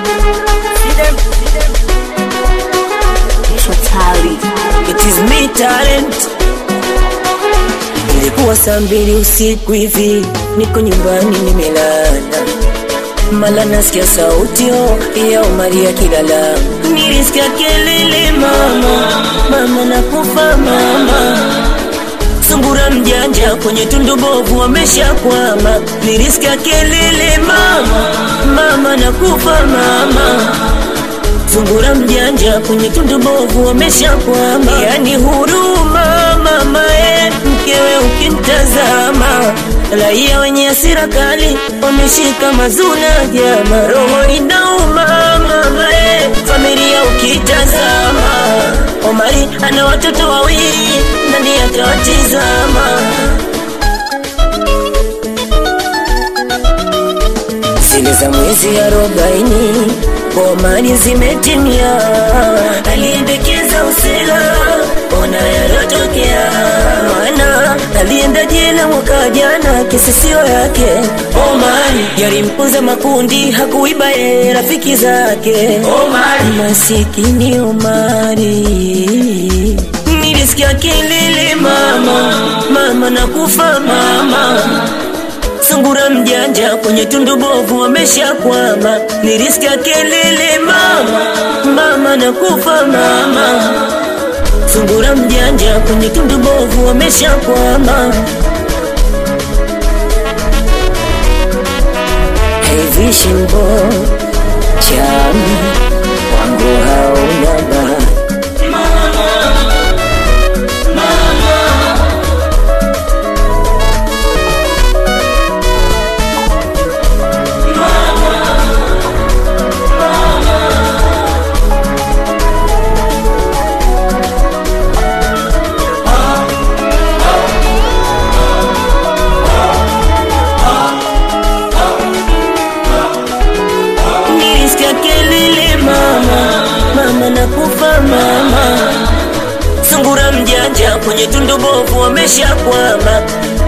Totally. It is me talent. Ilikuwa saa mbili usiku hivi, niko nyumbani nimelala, mala nasikia sauti oh, ya Omari akilala. Nilisikia kelele mama, mama nakufa mama Sungura mjanja kwenye tundu bovu wameshakwama. Nilisikia kelele mama, mama nakufa mama Sungura mjanja kwenye tundu bovu wameshakwama. Yani huruma mama e, mkewe ukimtazama, raia wenye hasira kali wameshika mazuna jama, roho inauma mama e, familia ukitazama. Omari ana watoto wawili, nani atawatizama? zile za mwezi arobaini Omari zimetimia, aliendekeza usela, ona yarotokea. Mwana alienda jela mwaka jana, kesi sio yake. Omari yalimpuza makundi, hakuiba ye rafiki zake. Omari masikini Omari nilisikia kelele mama, mama nakufa mama Sungura mjanja kwenye tundu bovu wameshakwama. Nilisikia kelele mama, mama nakufa mama. Sungura mjanja kwenye tundu bovu wameshakwama. Hey vision boy, chami wangu hauna bahati Nilisikia kelele mama, mama nakufa mama. Sungura mjanja kwenye tundu bovu wameshakwama.